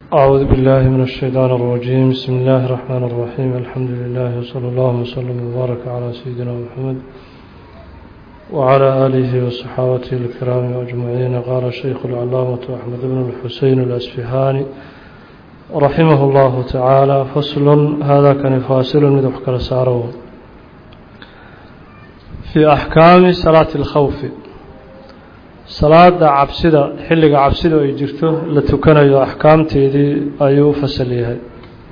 أعوذ بالله من الشيطان الرجيم بسم الله الرحمن الرحيم الحمد لله وصلى الله وسلم وبارك على سيدنا محمد وعلى آله وصحابته الكرام أجمعين قال الشيخ العلامة أحمد بن الحسين الأسفهاني رحمه الله تعالى فصل هذا كان فاصل مدح كالسارو في أحكام صلاة الخوف salaada cabsida xilliga cabsida ay jirto la tukanayo axkaamteedii ayuu u fasal yahay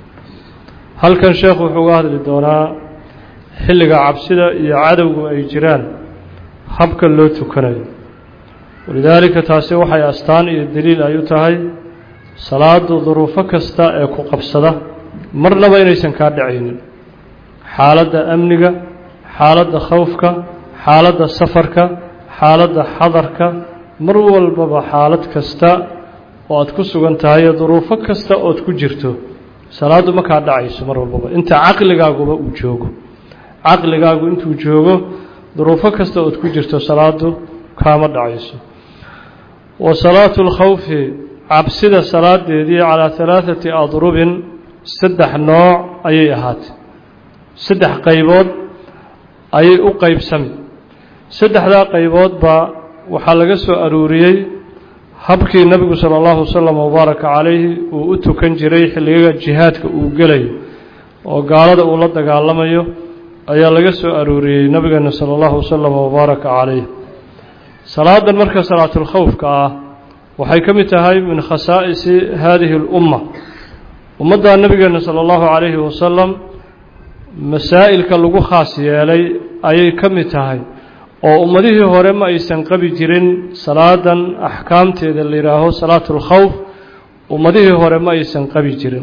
halkan sheekhu wuxuu uga hadli doonaa xilliga cabsida iyo cadowgu ay jiraan habka loo tukanayo walidaalika taasi waxay astaan iyo daliil ay u tahay salaadu duruufo kasta ee ku qabsada marnaba inaysan kaa dhacaynin xaaladda amniga xaaladda khawfka xaaladda safarka xaaladda xadarka mar walbaba xaalad kasta oo aad ku sugan tahay duruufo kasta ood ku jirto salaaddu ma kaa dhacayso mar walbaba inta caqligaaguba uu joogo caqligaagu intuu joogo duruufo kasta ood ku jirto salaaddu kaama dhacayso wa salaatu lkhawfi cabsida salaadeedii calaa halaathati adrubin saddex nooc ayay ahaatay saddex qaybood ayay u qeybsami saddexdaa qayboodba waxaa laga soo aruuriyey habkii nebigu sala allahu wasalam wabaaraka calayhi uu u tukan jiray xilliga jihaadka uu gelayo oo gaalada uu la dagaalamayo ayaa laga soo aruuriyey nabigeena sala allahu wasalam wabaaraka calayh salaadan marka salaatulkhawfka ah waxay ka mid tahay min khasaa'isi haadihi اlumma ummadda nabigeena sala allahu calayhi wasalam masaa'ilka lagu khaas yeelay ayay ka mid tahay oo ummadihii hore ma aysan qabi jirin salaadan axkaamteeda la yidhaaho salaatu اlkhawf ummadihii hore ma aysan qabi jirin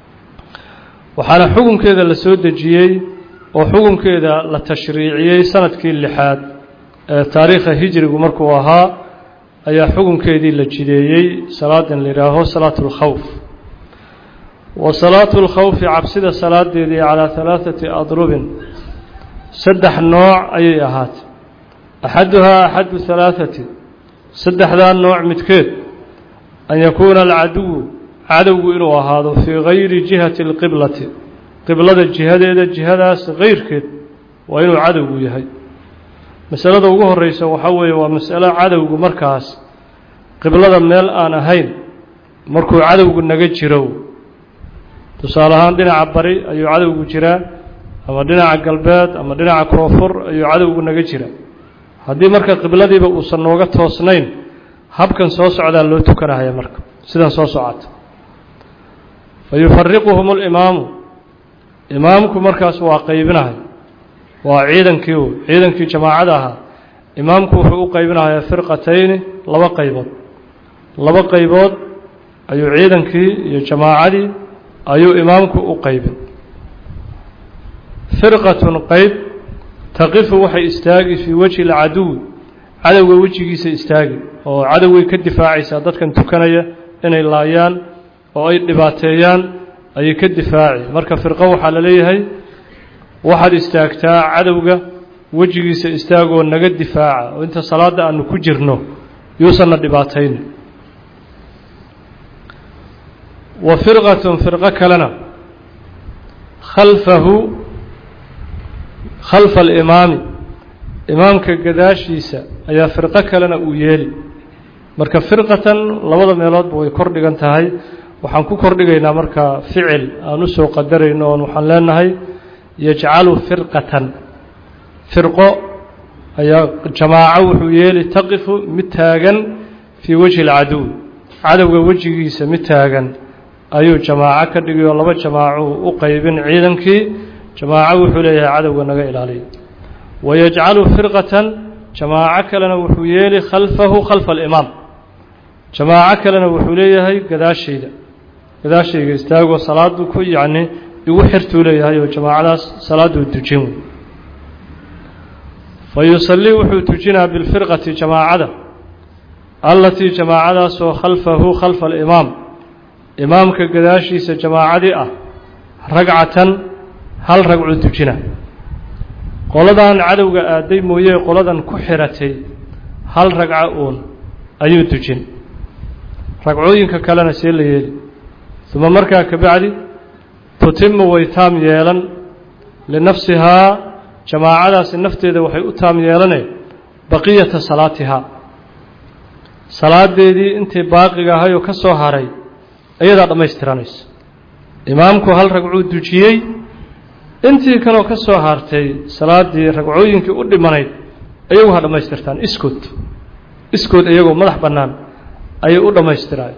waxaana xukunkeeda la soo dejiyey oo xukunkeeda la tashriiciyey sanadkii lixaad ee taariikha hijrigu markuu ahaa ayaa xukunkeedii la jideeyey salaadan la yidhaaho salaatu اlkhawf wa salaatu اlkhawfi cabsida salaadeedii calaa halaaثati adrubin saddex nooc ayay ahaatay axaduhaa axadu halaaثati saddexdaa nooc midkeed an yakuuna alcaduwu cadowgu inuu ahaado fii gayri jihati اlqiblati qiblada jihadeeda jihadaas keyrkeed waa inuu cadowgu yahay masalada ugu horeysa waxaa weeye waa masalo cadowgu markaas qiblada meel aan ahayn markuu cadowgu naga jiro tusaale ahaan dhinaca bari ayuu cadowgu jiraa ama dhinaca galbeed ama dhinaca koonfur ayuu cadowgu naga jiraa haddii marka qibladiiba uusan nooga toosnayn habkan soo socdaa loo tukanahaya marka sidan soo socota fa yufariquhum اlimaamu imaamku markaas waa qeybinahay waa ciidankii u ciidankii jamaacada ahaa imaamku wuxuu u qeybinahayaa firqatayni laba qaybood laba qaybood ayuu ciidankii iyo jamaacadii ayuu imaamku u qeybin firqatun qeyb taqifu waxay istaagi fii wejhi lcaduwi cadowga wejigiisa istaagi oo cadowgay ka difaacaysaa dadkan tukanaya inay laayaan oo ay dhibaateeyaan ayay ka difaaci marka firqo waxaa la leeyahay waxaad istaagtaa cadowga wejigiisa istaagoo naga difaaca oo inta salaadda aanu ku jirno yuusanna dhibaataynin wa firqatun firqo kalena khalfahu khalfa alimaami imaamka gadaashiisa ayaa firqo kalena uu yeeli marka firqatan labada meeloodba way kor dhigan tahay waxaan ku kordhigaynaa marka ficil aan u soo qadarayno oon waxaan leenahay yajcalu firqatan firqo ayaa jamaaco wuxuu yeeli taqifu mid taagan fii wejhi alcaduw cadowga wejigiisa mid taagan ayuu jamaaco ka dhigay oo laba jamaacuu u qeybin ciidankii jamaaco wuxuu leeyahay cadowga naga ilaaliya wayajcalu firqatan jamaaco kalena wuxuu yeeli khalfahu khalfa alimaam jamaaco kalena wuxuu leeyahay gadaashayda gadaashayga istaagoo salaadu ku yacni igu xirtuu leeyahay oo jamaacadaas salaaduu tujin wey fa yusallii wuxuu tujinaa bilfirqati jamaacada allatii jamaacadaasoo khalfahu khalfa alimaam imaamka gadaashiisa jamaacadii ah ragcatan hal ragcuu tujina qoladan cadowga aaday mooye qoladan ku xiratay hal ragco uun ayuu tujin ragcooyinka kalena see la yeeli uma markaa kabacdi tutimu way taam yeelan linafsihaa jamaacadaasi nafteeda waxay u taam yeelane baqiyata salaatihaa salaadeedii intii baaqiga ahayoo ka soo haray ayadaa dhammaystiranaysa imaamku hal ragcuu dujiyey intii kaleo ka soo hartay salaaddii ragcooyinkii u dhimanayd ayagu ha dhammaystirtaan iskood iskood iyagoo madax bannaan ayay u dhammaystiraay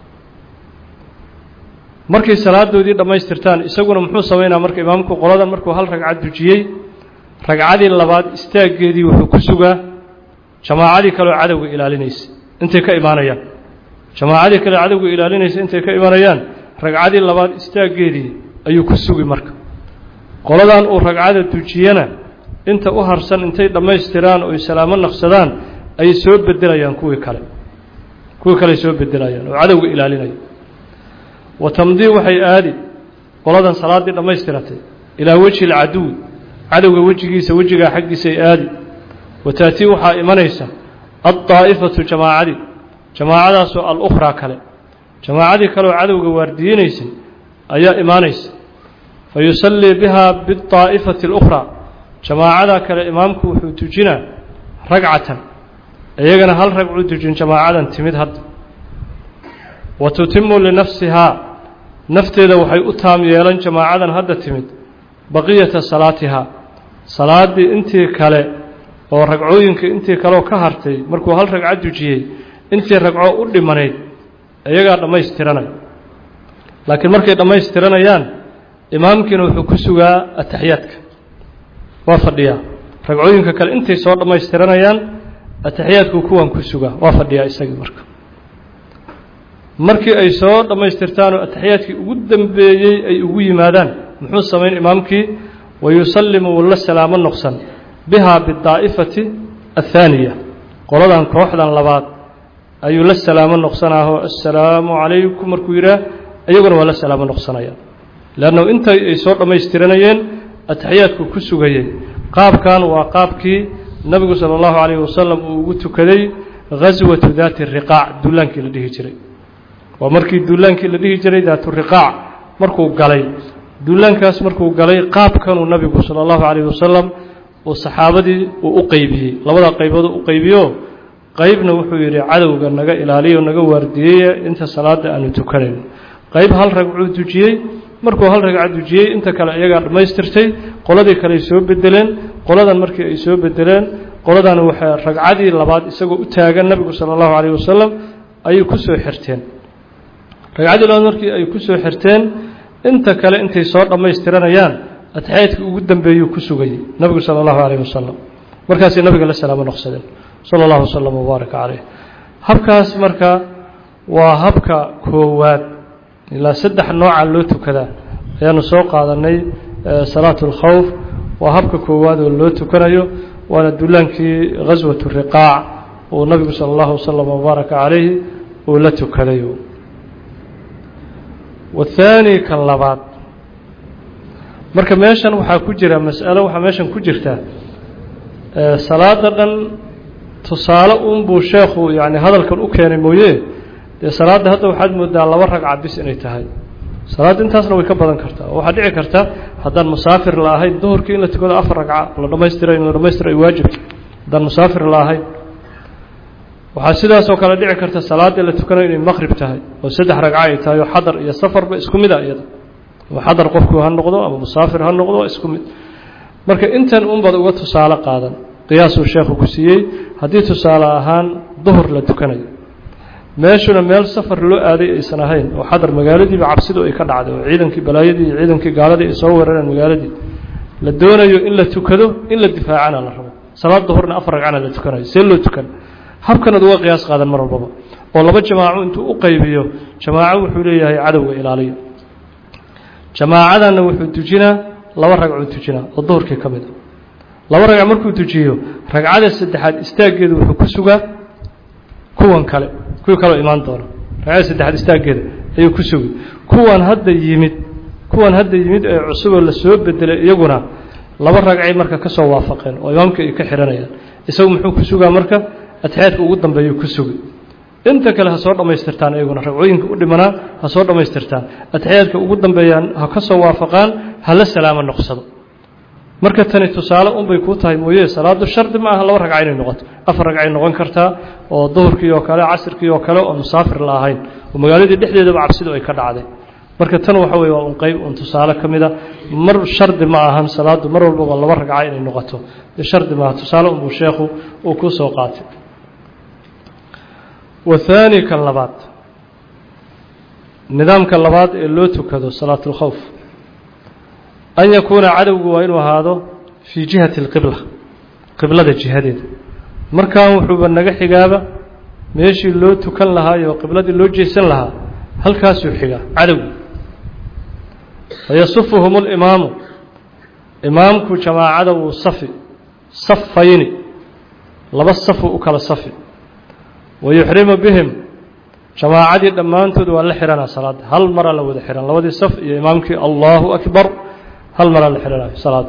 markay salaadoodii dhammaystirtaan isaguna muxuu samaynaa marka imaamku qoladan markuu hal ragcad dujiyey ragcadii labaad istaaggeedii wuxuu ku sugaa jamaacadii kaleoo cadowga ilaalinaysa intay ka imaanayaan jamaacadii kale cadowga ilaalinaysa intay ka imanayaan ragcadii labaad istaaggeedii ayuu ku sugi marka qoladan uu ragcada dujiyana inta u harsan intay dhammaystiraan oy salaamo naqsadaan ayay soo bedelayaan kuwii kale kuwii kale soo bedelayaan oo cadowga ilaalinaya wa tamdii waxay aadi qoladan salaaddii dhammaystiratay ilaa wejhi alcaduwi cadowga wejigiisa wejigaa xaggiisay aadi wa taatii waxaa imanaysa addaa'ifatu jamaacadii jamaacadaasoo alukhraa kale jamaacadii kaleoo cadowga waardiyeynaysay ayaa imaanaysa fa yusallii bihaa bidaa'ifati alukhraa jamaacadaa kale imaamku wuxuu tujinaa ragcatan iyagana hal ragcuu tujin jamaacadan timid hadda wa tutimu linafsihaa nafteeda waxay u taam yeelan jamaacadan hadda timid baqiyata salaatihaa salaaddii intii kale oo ragcooyinka intii kaleoo ka hartay markuu hal ragco dujiyey intii ragco u dhimanayd iyagaa dhammaystiranay laakiin markay dhammaystiranayaan imaamkiina wuxuu ku sugaa ataxiyaadka waa fadhiyaa ragcooyinka kale intay soo dhammaystiranayaan ataxiyaadku kuwan ku sugaa waa fadhiyaa isagii marka markii ay soo dhammaystirtaanoo ataxiyaadkii ugu dambeeyey ay ugu yimaadaan muxuu samayn imaamkii wayusallimu walla salaamo noqsan bihaa bidaa'ifati athaaniya qoladan kooxdan labaad ayuu la salaamo noqsanaahoo assalaamu calaykum markuu yidhaah iyaguna waa la salaamo noqsanaya leannu intay ay soo dhammaystiranayeen ataxiyaadku ku sugayey qaabkan waa qaabkii nebigu sala allahu calayhi wasalam uu ugu tukaday ghaswatu daati riqaac dullaankii la dhihi jiray waa markii dullaankii la dhihi jiray daatu riqaac markuu galay dullaankaas markuu galay qaabkanuu nabigu sala allahu calayhi wasalam uu saxaabadii uu u qeybiyey labada qaybood u qeybiyo qeybna wuxuu yidhi cadowga naga ilaaliyo naga waardiyeya inta salaada aanu tukanayn qeyb hal ragcuu dujiyey markuu hal ragca dujiyey inta kale iyagaa dhammaystirtay qoladii kale ay soo bedeleen qoladan markii ay soo bedeleen qoladan waxay ragcadii labaad isagoo u taagan nabigu sala allahu calayh wasalam ayay ku soo xirteen ragcaddii labaad markii ay ku soo xirteen inta kale intay soo dhammaystiranayaan atixyaadkii ugu dambeeyuu ku sugayey nabigu sala allahu calayh wasalam markaasay nabiga la salaamo noqsadeen sala allahu wasalam wabaaraka caleyh habkaas marka waa habka koowaad ilaa saddex nooca loo tukadaa ayaanu soo qaadanay salaatu اlkhawf waa habka koowaad oo loo tukanayo waana dullaankii ghaswatu riqaac uu nabigu sala allahu wasalam wabaaraka calayhi uu la tukaday wathaani kan labaad marka meeshan waxaa ku jira mas'alo waxaa meeshan ku jirta salaada dhan tusaale unbuu sheekhu yani hadalkan u keenay mooye dee salaadda hadda waxaad moodaa laba ragca bis inay tahay salaadda intaasna way ka badan kartaa oo waxaa dhici karta haddaan musaafir la ahayn duhurkii in la tukado afar ragca la dhamaystira in la dhamaystiro ay waajibta haddaan musaafir la ahayn waxaa sidaasoo kale dhici karta salaadda la tukanayo inay maqrib tahay oo saddex ragca ay tahay oo xadar iyo safarba isku mid a iyada ama xadar qofku ha noqdo ama musaafir ha noqdo isku mid marka intan unbaad uga tusaale qaadan qiyaasuu sheekhu ku siiyey haddii tusaale ahaan duhur la tukanayo meeshuna meel safar loo aaday aysan ahayn oo xadar magaaladiiba cabsidu ay ka dhacday oo ciidankii balaayadii iyo ciidankii gaaladii ay soo weerareen magaaladii la doonayo in la tukado in la difaacana la rabo salaad duhurna afar ragcana la tukanayo see loo tukan habkanaad uga qiyaas qaadan mar walbaba oo laba jamaaco intuu u qaybiyo jamaaco wuxuu leeyahay cadowga ilaaliya jamaacadanna wuxuu tujinaa laba ragcuu tujinaa oo duhurkii ka mid a laba ragc markuu tujiyo ragcada saddexaad istaaggeedu wuxuu ku sugaa kuwan kale kuwii kaloo imaan doona ragcada saddexaad istaaggeeda ayuu ku sugi kuwan hadda yimid kuwan hadda yimid ee cusuboo la soo bedelay iyaguna laba ragcay marka ka soo waafaqeen oo imaamka ay ka xihanayaan isagu muxuu ku sugaa marka atixyaadka ugu dambeeyuu ku sugi inta kale ha soo dhammaystirtaan iyaguna ragcooyinka u dhimanaa ha soo dhammaystirtaan atixiyaadka ugu dambeeyaan ha ka soo waafaqaan hala salaamo noqsado marka tani tusaale unbay kuu tahay mooye salaadu shardi ma aha laba ragca inay noqoto afar ragcay noqon kartaa oo duhurkii oo kale casirkii oo kale oo musaafir la ahayn oo magaaladii dhexdeedaba cabsidu ay ka dhacday marka tan waxa weye waa un qeyb un tusaale ka mida mar shardi ma ahan salaadu mar walba waa laba ragca inay noqoto dee shardi maaha tusaale unbuu sheekhu uu ku soo qaatay wathaani kan labaad nidaamka labaad ee loo tukado salaatulkhowf an yakuuna cadowgu waa inuu ahaado fii jihati اlqibla qiblada jihadeeda markan wuxuuba naga xigaaba meeshii loo tukan lahaa iyo qibladii loo jeesan lahaa halkaasuu xigaa cadowgu fayasufuhum اlimaamu imaamku jamaacada wuu safi safayni laba safu u kala safi wayuxrimu bihim jamaacadii dhammaantood waa la xihanaa salaadda hal maraa la wada xihan labadii saf iyo imaamkii allahu akbar hal maraa la xihanayo salaada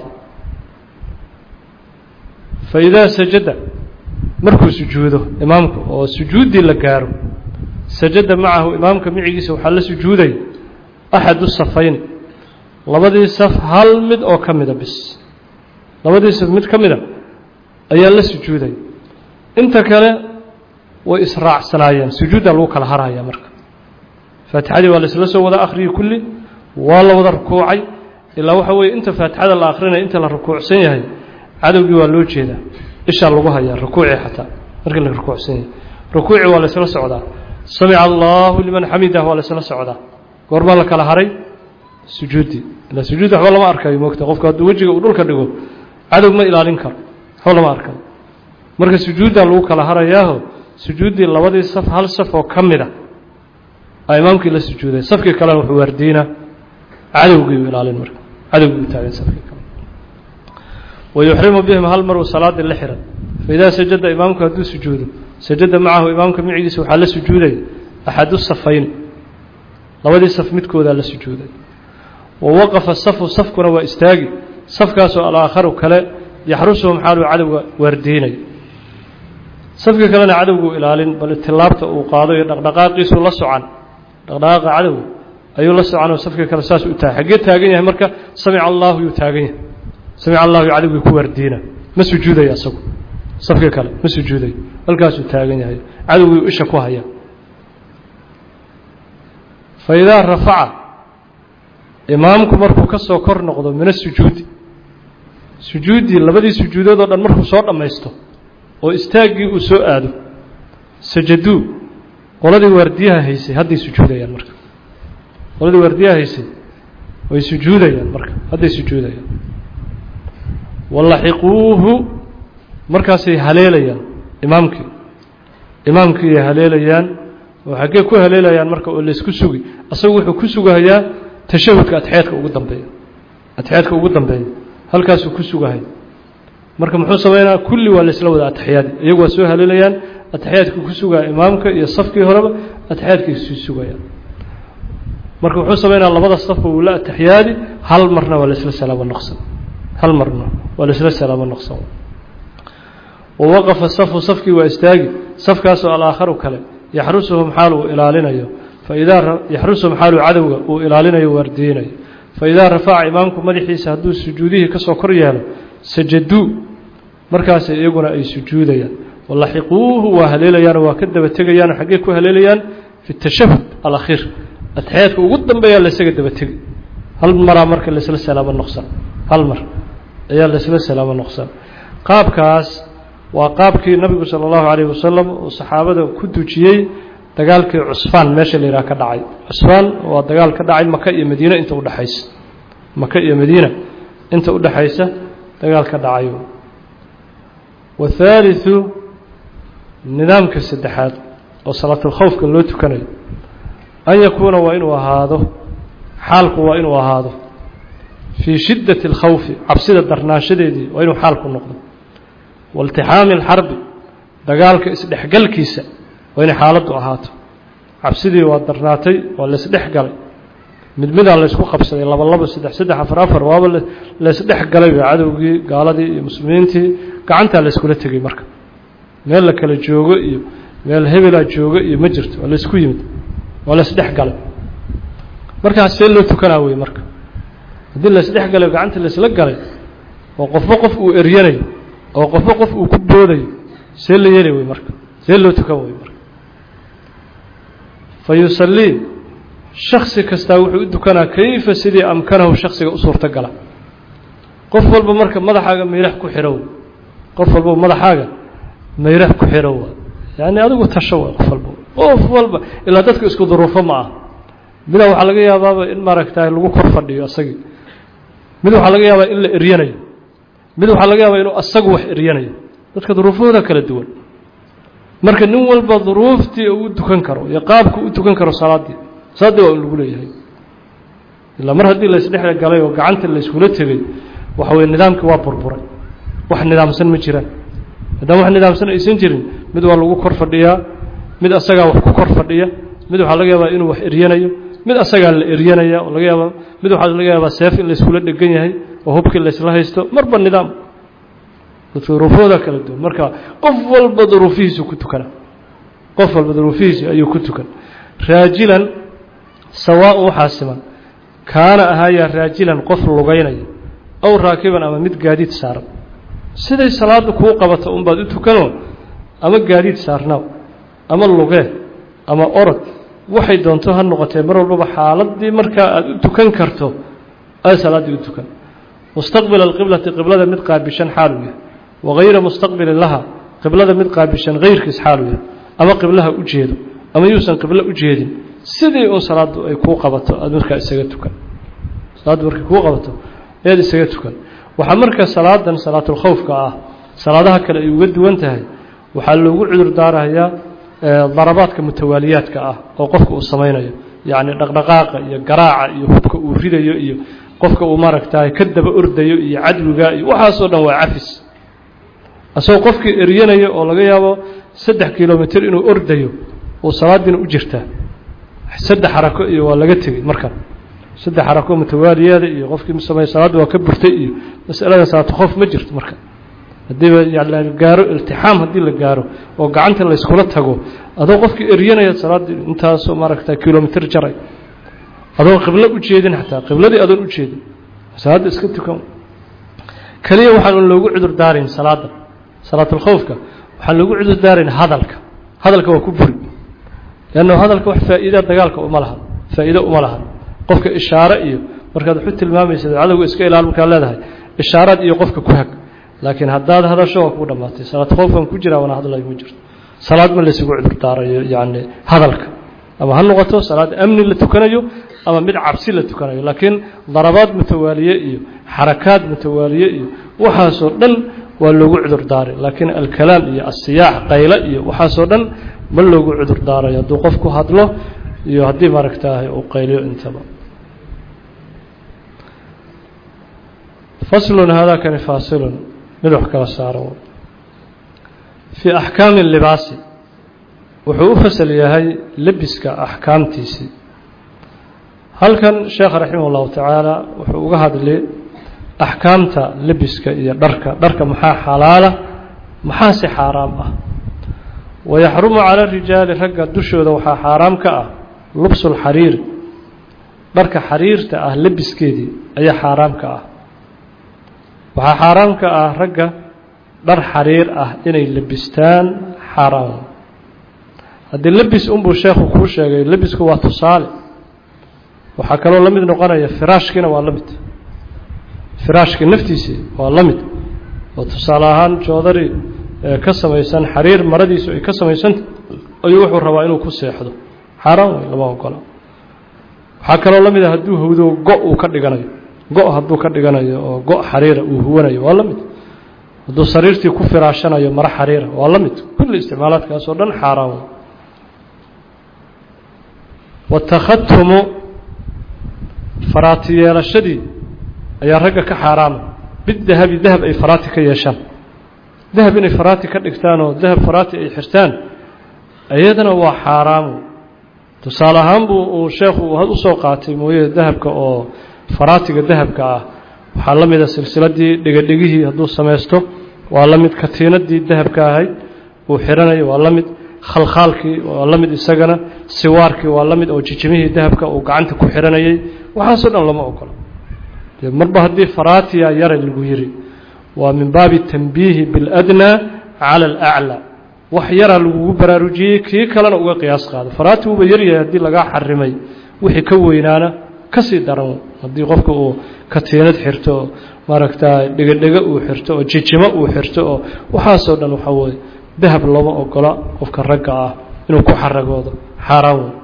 fa idaa sajada markuu sujuudo imaamku oo sujuuddii la gaaro sajada macahu imaamka micigiisa waxaa la sujuuday axadu safayni labadii saf hal mid oo ka mida bis labadii saf mid ka mida ayaa la sujuuday inta kale way israacsanaayeen sujuudda lagu kala haraya marka faatixadii waa la isla soo wada akhriyey kulli waa la wada rukuucay ilaa waxa weeye inta faatixada la akrinaya inta la rukuucsan yahay cadowgii waa loo jeedaa ishaa lagu hayaa rukuucii xataa markii la rukuucsan yahay rukuucii waa la isla socdaa samica allahu liman xamidah waa la isla socdaa goormaa la kala haray sujuuddii ilaa sujuud waxba lama arkayo moogta qofku hadduu wejiga uu dhulka dhigo cadow ma ilaalin karo waxba lama arkayo marka sujuuddaa lagu kala harayaaho sujuuddii labadii saf hal saf oo ka mida a imaamkii la sujuuday safkii kalena wuxuu waardiinaa cadowgii u ilaalin marka cadowgii u taagan safkii kale wayuxrimu bihim hal maruu salaadii la xihan faidaa sajada imaamku hadduu sujuudo sajada macahu imaamka micigiisa waxaa la sujuuday axadu safayn labadii saf midkoodaa la sujuuday wa waqafa safu safkuna waa istaagi safkaasoo alaakharu kale yaxrusuhum xaaluu cadowga waardiinay safkii kalena cadowgu ilaalin bal tilaabta uu qaado iyo dhaqdhaqaaqiisuu la socan dhaqdhaqaaqa cadowga ayuu la socanoo safkii kale saas u taagay xaggee taagan yahay marka samica allahu yuu taagan yahay samica allahu yu cadowgii ku waardiina ma sujuudaya isagu safkii kale ma sujuudayo halkaasuu taagan yahay cadowgii isha ku haya fa idaa rafaca imaamku markuu ka soo kor noqdo min asujuudi sujuuddii labadii sujuudood oo dhan markuu soo dhammaysto oo istaaggii uu soo aado sajaduu qoladii waardiyaha haysay hadday sujuudayaan marka qoladii waardiyaha haysay way sujuudayaan marka hadday sujuudayaan walaxiquuhu markaasay haleelayaan imaamkii imaamkiiay haleelayaan oo xaggee ku haleelayaan marka oo laysku sugi asagu wuxuu ku sugahayaa tashahudka atexyaadka ugu dambeeya atexyaadka ugu dambeeya halkaasuu ku sugahay marka muxuu sameynaa kulli waa laysla wada ataxiyaadi iyagu waa soo haleelayaan ataxiyaadkii ku sugaya imaamka iyo safkii horeba ataxiyaadkii sii sugayaan marka wuxuu sameynaa labada safba wuu la ataxiyaadi hal marna waa laysla salaamo noqsan hal marna waa laysla salaamo noqsan wawaqafa safu safkii waa istaagi safkaasoo alaakharu kale yaxrusuhum xaal uu ilaalinayo faidaa yaxrusuhum xaaluu cadowga uu ilaalinayo waardiinayo faidaa rafaca imaamku madaxiisa hadduu sujuudihii kasoo kor yeelo sajaduu markaas iyaguna ay sujuudayaan walaxiquuhu waa haleelayaanoo waa ka daba tegayaanoo xaggee ku haleelayaan fi tashahud alakhiir atexyaadka ugu dambeeyaa laysaga daba tegi hal maraa marka laysla salaamo noqsan hal mar ayaa laysla salaamo noqsan qaabkaas waa qaabkii nabigu sala allahu calayhi wasalam uu saxaabada ku dujiyey dagaalkii cusfaan meesha la yidhaha ka dhacay cusfaan waa dagaal ka dhacay maka iyo madiina inta udhexaysa maka iyo madiina inta udhexaysa dagaal ka dhacay wathaalithu nidaamka saddexaad oo salaatulkhowfka loo tukanayo an yakuuna waa inuu ahaado xaalku waa inuu ahaado fii shiddati اlkhawfi cabsida darnaanshadeedii waa inuu xaalku noqdo wailtixaami اlxarbi dagaalka isdhexgalkiisa waa inay xaaladdu ahaato cabsidii waa darnaatay waa laysdhex galay mid midaa laysku qabsaday laba labo saddex saddex afar afar waaba laysdhex galay cadowgii gaaladii iyo muslimiintii gacantaa layskula tegey marka meel la kala joogo iyo meel hebelaa jooga iyo ma jirto waa laysku yimid waa laysdhex galay markaas see loo tukanaa wey marka haddii laysdhex galay gacanta laysla galay oo qofba qof uu eryanayo oo qofba qof uu ku boodayo see la yeeli wey marka see loo tukan wey marka fa yusallii shaksi kastaa wuxuu u tukanaa kayfa sidii amkanahu shaksiga u suurto gala qof walba marka madaxaaga mayrax ku xidhow qof walba madaxaaga mayrax ku xidhow yani adigu tasho wa qof walba qof walba ilaa dadka isku duruufo ma ah midaa waxaa laga yaabaaba in maaragta lagu kor fadhiyo asagii mid waxaa laga yaabaa in la eryanayo mid waxaa laga yaabaa inuu asagu wax eryanayo dadka duruufahooda kala duwan marka nin walba duruuftii uu tukan karo iyo qaabku u tukan karo salaaddii salaaddii waa in lagu leeyahay ilaa mar haddii laysdhex galay oo gacanta layskula tegay waxa weye nidaamkii waa burburay wax nidaamsan ma jiraan maadaama wax nidaamsan aysan jirin mid waa lagu kor fadhiyaa mid asagaa wax ku kor fadhiya mid waxaa laga yaabaa inuu wax eryanayo mid asagaa la eryanaya oo laga yaabaa mid waxaa laga yaabaa seef in layskula dhegan yahay oo hubkii laysla haysto marba nidaam dadka duruufooda kala duwan marka qof walba duruufihiisu ku tukana qof walba duruufihiisi ayuu ku tukan raajilan sawaaء waxaa siman kaana ahaayaa raajilan qof lugaynaya aw raakiban ama mid gaadiid saaran siday salaada kuu qabato unbaad u tukanoo ama gaadiid saarnaaw ama lugee ama orod waxay doonto ha noqotee mar walbaba xaaladii markaa aada u tukan karto aada salaaddii u tukan mustaqbila alqiblati qiblada mid qaabishan xaaluu yahay wagayra mustaqbilin laha qiblada mid qaabishan hayrkiis xaaluu yahay ama qiblaha u jeedo ama yuusan qiblo u jeedin sidii un salaaddu ay kuu qabato aada markaa isaga tukan salaaddu markay kuu qabato ayaad isaga tukan waxaa marka salaadan salaatulkhawfka ah salaadaha kale ay uga duwan tahay waxaa loogu cudur daarayaa darabaadka mutawaaliyaadka ah oo qofka uu samaynayo yacni dhaqdhaqaaqa iyo garaaca iyo hubka uu ridayo iyo qofka uu maaragtaay ka daba ordayo iyo cadwiga iyo waxaasoo dhan waa cafis asagoo qofkii eryanayo oo laga yaabo saddex kilomitr inuu ordayo uu salaadiina u jirtaa saddex xarako iyo waa laga tegey markan saddex xarako mutawaaliyaada iyo qofkii samey salaadda waa ka burtay iyo masalada salaatulkhoof ma jirto marka haddiiba la gaaro iltixaam haddii la gaaro oo gacanta layskula tago adoo qofkii eryanaya salaaddii intaasoo maaragta kilomitr jaray adoo qiblo u jeedin xataa qibladii adoon u jeedin salaadda iska tukan keliya waxaan loogu cudur daarayn salaadda salaatulkhowfka waxaan loogu cudur daarayn hadalka hadalka waa ku buri leanna hadalka wax faa'iida dagaalka uma lahan faa'iido uma lahan qofka ishaare iyo markaad waxu tilmaamaysa cadowga iska ilaal markaad leedahay ishaaraad iyo qofka ku hag laakiin haddaad hadasho waa kuu dhammaatay salaad khoofkan ku jiraa wana hadlayo ma jirto salaad ma laysugu cudur daarayo yacni hadalka ama ha noqoto salaad amni la tukanayo ama mid cabsi la tukanayo laakiin darabaad mutawaaliye iyo xarakaad mutawaaliye iyo waxaasoo dhan waa loogu cudur daaray laakiin alkalaam iyo asiyaax qayle iyo waxaasoo dhan ma loogu cudur daarayo hadduu qofku hadlo iyo haddii maaragtaahay uu qayliyo intaba faslun haadaakani faasilun mid wax kala saaro fii axkaami libaasi wuxuu u fasal yahay lebiska axkaamtiisii halkan sheekha raximah ullahu tacaala wuxuu uga hadlay axkaamta lebiska iyo dharka dharka maxaa xalaala maxaa si xaaraam ah wayaxrumu cala rijaali ragga dushooda waxaa xaaraam ka ah lubsulxariiri dharka xariirta ah lebiskeedii ayaa xaaraam ka ah waxaa xaaraam ka ah ragga dhar xariir ah inay lebistaan xaaraam haddii lebis unbuu sheekhu kuu sheegay lebisku waa tusaale waxaa kaloo la mid noqonaya firaashkiina waa la mid firaashki naftiisii waa la mid oo tusaale ahaan joodari ka samaysan xariir maradiisu ay ka samaysanta ayuu wuxuu rabaa inuu ku seexdo xaaraan wey lama ogola waxaa kaloo la mid a hadduu hawdo go' uu ka dhiganayo go' hadduu ka dhiganayo oo go' xariira uu huwanayo waa la mid hadduu sariirtii ku firaashanayo maro xariira waa la mid kulli isticmaalaadkaas oo dhan xaaraan wey watakhatumu faraati yeelashadii ayaa ragga ka xaaraama bidahabi dahab ay faraati ka yeeshaan dahab inay faraati ka dhigtaan oo dahab faraati ay xirtaan iyadana waa xaaraamu tusaale ahaan buu uu sheekhu usoo qaatay mooye dahabka oo faraatiga dahabka ah waxaa la mida silsiladii dhegadhegihii hadduu samaysto waa la mid katiinadii dahabka ahayd uu xiranayo waa la mid khalkhaalkii waa la mid isagana siwaarkii waa la mid oo jijimihii dahabka uu gacanta ku xiranayay waxaasoo dhan lama ogola dee marba haddii faraatiya yara lagu yiri waa min baabi tanbiihi biاladnaa cala alaclى wax yaraa lagugu baraarujiyey kii kalena uga qiyaas qaado faraati wuuba yaryahay haddii lagaa xarimay wixii ka weynaana kasii daran haddii qofka uu katiinad xirto oo maaragta dhegadhego uu xirto oo jijimo uu xirto oo waxaasoo dhan waxaa weye dahab looma ogola qofka ragga ah inuu ku xaragoodo xaaraan wey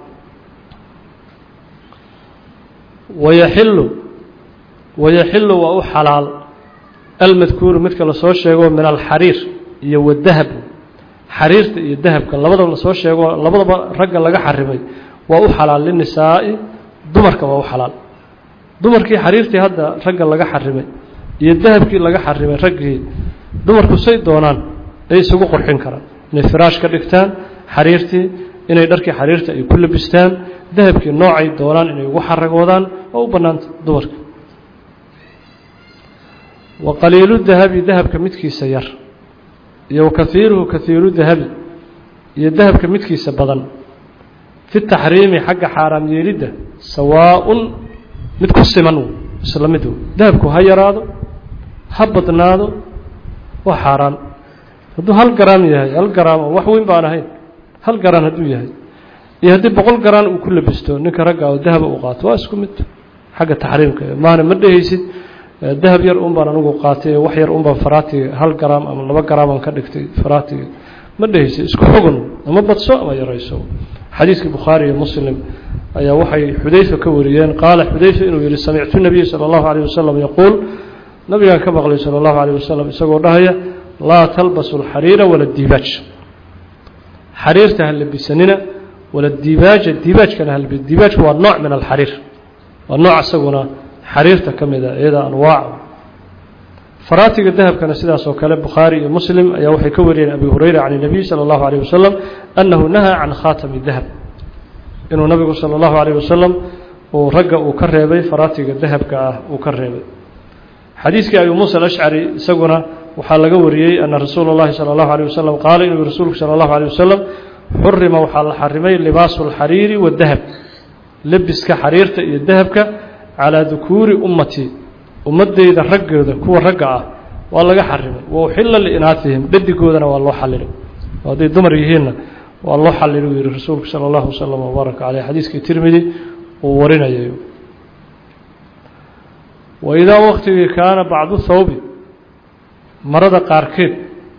wayaxilu wayaxilu waa u xalaal almadkuuru midka lasoo sheego min alxariir iyo wadahab xariirta iyo dahabka labadaba lasoo sheego labadaba ragga laga xarimay waa u xalaal linisaa'i dumarka waa u xalaal dumarkii xariirtii hadda ragga laga xarimay iyo dahabkii laga xarimay raggii dumarku say doonaan ay isugu qurxin karaan inay firaash ka dhigtaan xariirtii inay dharkii xariirta ay ku labistaan dahabkii noocay doonaan inay ugu xaragoodaan oo u bannaanta dumarka wa qaliilu dahabi dahabka midkiisa yar iyo wakaiiruhu kaiiru dahabi iyo dahabka midkiisa badan fi taxriimi xagga xaaraam yeelidda sawaaءun mid ku siman isla mid dahabku ha yaraado ha badnaado waa xaaraan hadduu hal garaam yahay hal garaam oo wax weyn baan ahayn hal garaan hadduu yahay iyo haddii boqol garaan uu ku labisto ninka ragga oo dahaba uu qaato waa isku mid xagga taxriimka maana ma dhehaysid dahab yar un baan anigu qaatay wax yar un baan faraatiga hal garaam ama laba garaaman ka dhigtay faraatiga ma dhehaysid isku xugun ama badso ama yarayso xadiiskii bukhaari iyo muslim ayaa waxay xudayfa ka wariyeen qaala xudayfa inuu yihi samictu nabiy sala allahu alayh wasalam yaquul nabigaan ka maqlay sala allahu alayh wasalam isagoo dhahaya laa talbasu alxariira wala diibaaj xariirta ha labisanina wala diibaaja diibaajkana ha labis diibaajku waa nooc min alxariir waa nooc isaguna xariirta ka mid a iyada anwaac faraatiga dahabkana sidaas oo kale bukhaari iyo muslim ayaa waxay ka wariyeen abi hurayra can الnabiy salى اllahu عalيه wasalam annahu nahaa can khaatami dahab inuu nabigu salى اllahu عalيه wasalam uu ragga uu ka reebay faraatiga dahabka ah uu ka reebay xadiiskii abi muusa alashcari isaguna waxaa laga wariyey ana rasuula اllahi salى اllahu عalيه wasalam qaala inuu rasuulku salى اllahu عalيه wasalam xurima waxaa la xarimay libaasu اlxariiri wadahab lebiska xariirta iyo dahabka calىa dukuuri ummati ummadeyda raggooda kuwa ragga ah waa laga xarimay wa uxila liinaatihim dhadigoodana waa loo xalilay hadday dumar yihiinna waa loo xalilay uu yihi rasuulku salى اllahu wslm wbaaraka caleyh xadiiskii tirmidi uu warinayay waidaa waktigii kaana bacdu thawbi marada qaarkeed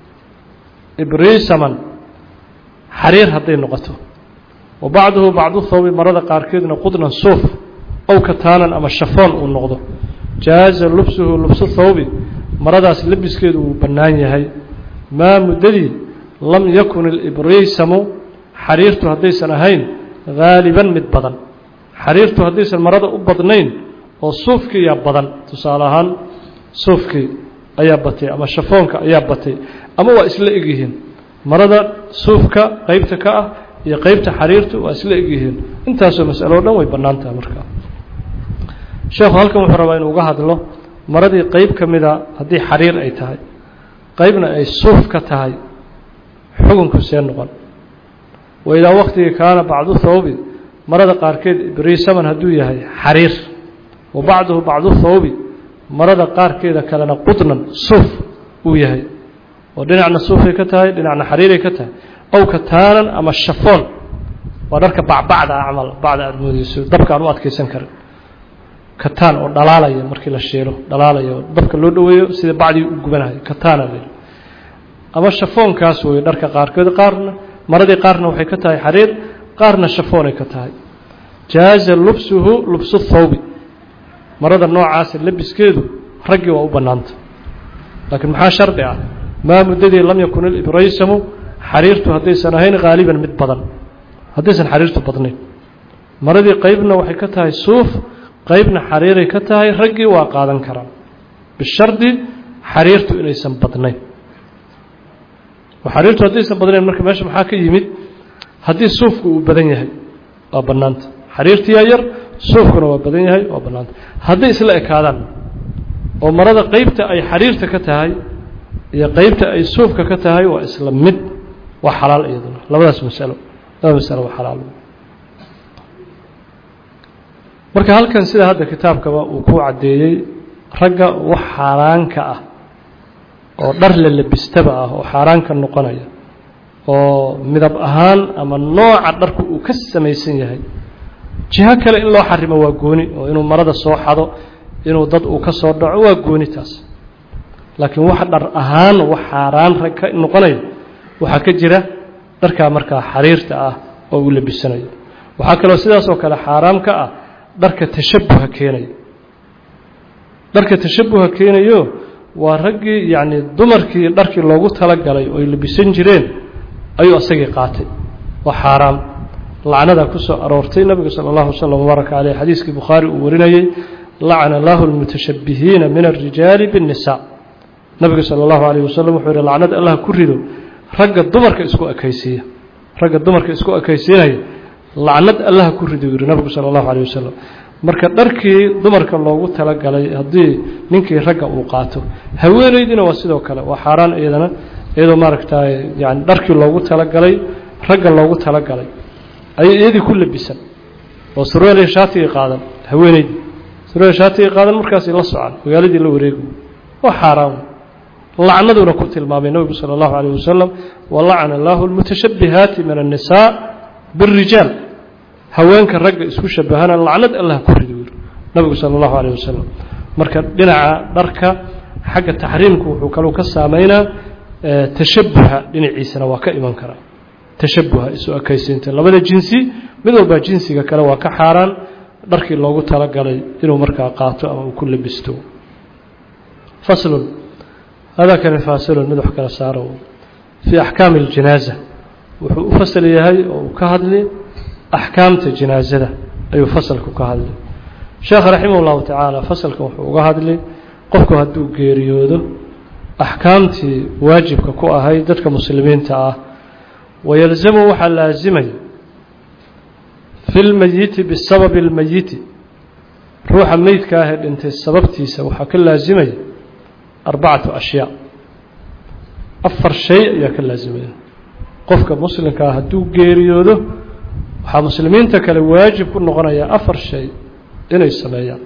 ibriisaman xariir hadday noqoto wa bacduhu bacdu thawbi marada qaarkeedna qudnan suuf ow kataanan ama shafoon uu noqdo jaaza lubsuhu lubsu thawbi maradaas labiskeedu wuu bannaan yahay maa muddadii lam yakun ilibraysamu xariirtu haddaysan ahayn haaliban mid badan xariirtu haddaysan marada u badnayn oo suufkii ayaa badan tusaale ahaan suufkii ayaa batay ama shafoonka ayaa batay ama waa isla egyihiin marada suufka qeybta ka ah iyo qeybta xariirtu waa isla egyihiin intaasoo masalo o dhan way bannaan tahay markaa sheekhu halkan wuxuu rabaa inuu uga hadlo maradii qeyb ka mida haddii xariir ay tahay qeybna ay suuf ka tahay xukunku see noqon waidaa waktigii kaana bacdu thawbi marada qaarkeed ibriisaman hadduu yahay xariir wa bacduhu bacdu thawbi marada qaarkeeda kalena qudnan suuf uu yahay oo dhinacna suufay ka tahay dhinacna xariiray ka tahay ow kataanan ama shafoon waa dharka bacbacda ah camal bacda aada moodeyso dabka aan u adkaysan karin kataan oo dhalaalaya markii la shiilo dhalaalaya oo dabka loo dhoweeyo sida bacdii u gubanahay kataana la ama shafoonkaas weeye dharka qaarkood qaarna maradii qaarna waxay ka tahay xariir qaarna shafoonay ka tahay jaaza lubsuhu lubsu thawbi marada noocaasa labiskeedu raggii waa u bannaanta laakiin maxaa shardi ah maa muddadii lam yakun ilibraysamu xariirtu haddaysan ahayn haaliban mid badan haddaysan xariirtu badnayn maradii qeybna waxay ka tahay suuf qeybna xariiray ka tahay raggii waa qaadan karaan bishardi xariirtu inaysan badnayn oo xariirtu haddaysan badnayn marka meesha maxaa ka yimid haddii suufku uu badan yahay waa bannaanta xariirtiyaa yar suufkuna waa badan yahay waa bannaanta hadday isla ekaadaan oo marada qeybta ay xariirta ka tahay iyo qeybta ay suufka ka tahay waa isla mid waa xalaal iyaduna labadaas masalo labada masalo waa xalaal marka halkan sida hadda kitaabkaba uu ku caddeeyey ragga wax xaaraanka ah oo dhar la labistaba ah oo xaaraanka noqonaya oo midab ahaan ama nooca dharku uu ka samaysan yahay jiho kale in loo xarimo waa gooni oo inuu marada soo xado inuu dad uu ka soo dhaco waa gooni taas laakiin wax dhar ahaan wax xaaraan rag ka noqonaya waxaa ka jira dharkaa markaa xariirta ah oo uu labisanayo waxaa kaloo sidaas oo kale xaaraam ka ah dharka tashabuha keenayo dharka tashabuha keenayo waa raggii yacni dumarkii dharkii loogu talagalay oo ay labisan jireen ayuu isagii qaatay waa xaaraam lacnadaa ku soo aroortay nabiga sala allahu wasalam wabaaraka caleyh xadiiskii bukhaari uu warinayey lacana allahu almutashabbihiina min alrijaali biاnnisaa nabiga sala allahu alayh wasalam wuxuu yihi lacnad allah ku rido ragga dumarka isku ekaysiiya ragga dumarka isku ekaysiinaya lacnad allah ku rido yihi nabigu sala allahu alayh wasalam marka dharkii dumarka loogu talagalay haddii ninkii ragga uu qaato haweeneydiina waa sidoo kale waa xaaraan iyadana iyadoo maaragtay yani dharkii loogu talagalay ragga loogu talagalay ayay iyadii ku labisan oo surweelay shaatigii qaadan haweeneydii surweel shaatigii qaadan markaasay la socon magaaladii la wareegi waa xaaraan lacnaduna ku tilmaamay nabigu salى اllahu عalيه wasalam walacana allahu اlmutashabihaati min الnisaa bالrijaal haweenka ragga isku shabahana lacnad allah ku rido yiri nabigu salى اllahu عalيه wasalam marka dhinaca dharka xagga taxriimku wuxuu kaluu ka saameynaa tashabuha dhinaciisana waa ka iman karaa tashabuha isu ekaysiinta labada jinsi mid walbaa jinsiga kale waa ka xaaraan dharkii loogu talagalay inuu markaa qaato ama uu ku labisto faslun hada kani faasilun mid wax kala saaro fii axkaami اljanaaza wuxuu u fasal yahay oo uu ka hadli axkaamta janaazada ayuu fasalku ka hadli sheekh raximah اllahu tacaala fasalkan wuxuu uga hadli qofku hadduu geeriyoodo axkaamtii waajibka ku ahayd dadka muslimiinta ah wayalzamu waxaa laasimaya fi lmeyiti bisababi اlmeyiti ruuxa meydka ahee dhintay sababtiisa waxaa ka laasimaya arbacatu ashyaa afar shay ayaa ka laasimaya qofka muslimka ah hadduu geeriyoodo waxaa muslimiinta kale waajib ku noqonaya afar shay inay sameeyaan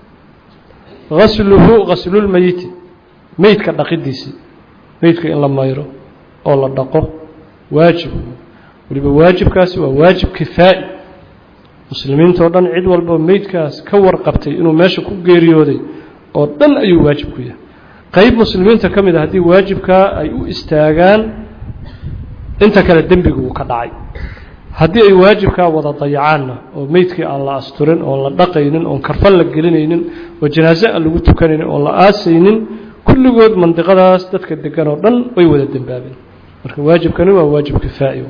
gasluhu gaslulmeyiti meydka dhaqidiisii meydka in la mayro oo la dhaqo waajib weliba waajibkaasi waa waajib kifaa'i muslimiinta oo dhan cid walba meydkaas ka warqabtay inuu meesha ku geeriyooday oo dhan ayuu waajib ku yahay qayb muslimiinta ka mid a haddii waajibkaa ay u istaagaan inta kale dembigu uu ka dhacay haddii ay waajibkaa wada dayacaanna oo meydkii aan la asturin oon la dhaqaynin oon karfan la gelinaynin oo janaaso aan lagu tukanaynin oon la aasaynin kulligood mandiqadaas dadka degan oo dhan way wada dembaabeen marka waajibkani waa waajib kifaa'i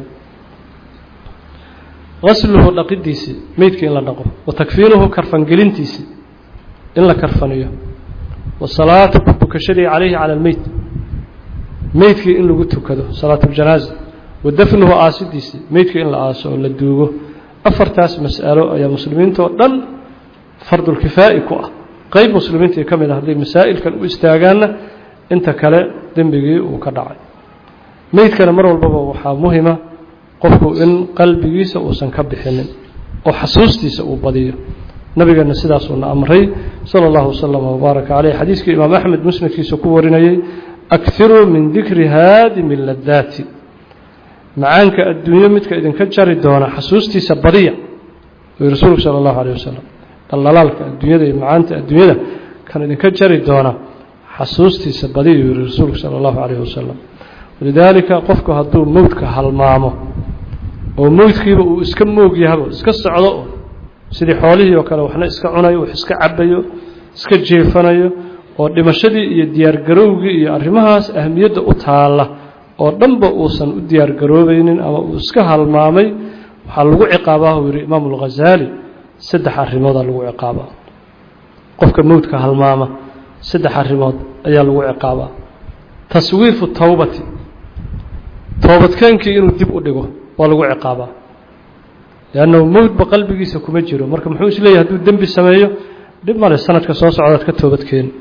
gasluhu dhaqidiisii meydkii in la dhaqo wa takfiinuhu karfangelintiisii in la karfaniyo wasalaatu ku tukashadii calayhi cala almeyt meydkii in lagu tukado salaatuljanaaza wa dafnuhu aasidiisii meydkii in la aaso oo la duugo afartaas mas'alo ayaa muslimiinta oo dhan fardulkifaa'i ku ah qeyb muslimiintii ka mid ah hadday masaa'ilkan u istaagaanna inta kale dembigii uu ka dhacay meydkana mar walbaba waxaa muhima qofku in qalbigiisa uusan ka bixinin oo xasuustiisa uu badiyo nabigeena sidaasuuna amray sala allahu wasalam wbaaraka caleyh xadiiskii imaam axmed musnadkiisa ku warinayey akhiruu min dikri haadimi ladaati macaanka adduunyo midka idinka jari doona xasuustiisa badiya uu rasuulku sala allahu aleyh wasalam daldalaalka adduunyada iyo macaanta adduunyada kan idinka jari doona xasuustiisa badiya uu yihi rasuulku sala allahu aleyh wasalam walidaalika qofku hadduu mowdka halmaamo oo mowdkiiba uu iska moog yahabo iska socdo sidii xoolihii oo kale waxna iska cunayo wax iska cabayo iska jeefanayo oo dhimashadii iyo diyaargarowgii iyo arrimahaas ahmiyadda u taalla oo dhanba uusan u diyaargaroobaynin ama uu iska halmaamay waxaa lagu ciqaabaa uu yihi imaamu alghazaali saddex arrimoodaa lagu ciqaabaa qofka mowdka halmaama saddex arrimood ayaa lagu ciqaabaa taswiifu towbati toobadkeenkii inuu dib u dhigo waa lagu ciqaabaa leannahu mowdba qalbigiisa kuma jiro marka muxuu isleeyahy hadduu dembi sameeyo dhib male sanadka soo socdaad ka toobadkeeni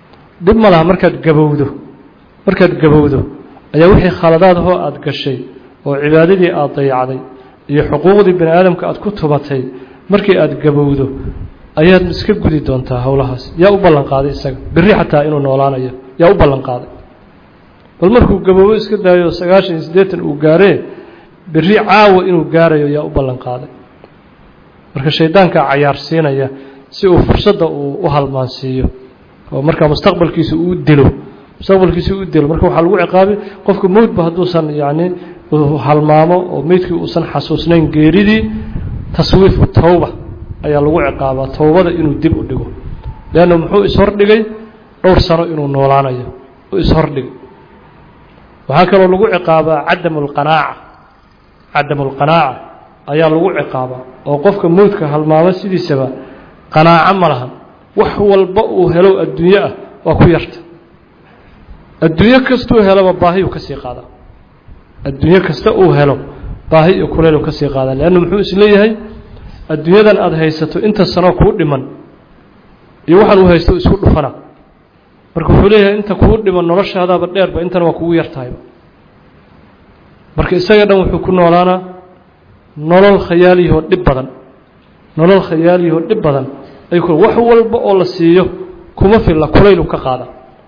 dhib ma laha markaad gabowdo markaad gabowdo ayaa wixii khaladaad ahoo aada gashay oo cibaadadii aada dayacday iyo xuquuqdii bani aadamka aada ku tumatay markii aada gabowdo ayaad iska gudi doontaa howlahaas yaa u ballan qaaday isaga berri xataa inuu noolaanayo yaa u ballan qaaday bal markuu gaboobo iska daayo sagaashan iyo siddeetan uu gaaree berri caawa inuu gaarayo yaa u ballan qaaday marka shaydaankaa cayaarsiinaya si uu fursadda uu u halmaansiiyo oo markaa mustaqbalkiisa uu dilo mustaqbalkiisa u dilo marka waxaa lagu ciqaabay qofka mowdba hadduusan yacni halmaamo oo meydkii uusan xasuusnayn geeridii taswiifu towba ayaa lagu ciqaabaa towbada inuu dib u dhigo leanna muxuu ishordhigay dhowr sano inuu noolaanayo u ishordhigay waxaa kaloo lagu ciqaabaa cadamu lqanaaca cadamu lqanaaca ayaa lagu ciqaabaa oo qofka mowdka halmaamo sidiisaba qanaaco ma lahan wax walba uu helo adduunye ah waa ku yarta adduunyo kastuu heloba baahiyuu ka sii qaadaa adduunyo kasta uu helo baahi iyo kuleyluu ka sii qaadaa leanna muxuu isleeyahay adduunyadan aada haysato inta sanoo kuu dhiman iyo waxaan uu haysto isku dhufana marka wuxuu leeyahay inta kuu dhiman noloshaadaaba dheerba intana waa kugu yartahayba marka isaga dhan wuxuu ku noolaanaa nolol khayaaliyahoo dhib badan nolol khayaaliyahoo dhib badan ay ku wax walba oo la siiyo kuma filla kulaylu ka qaada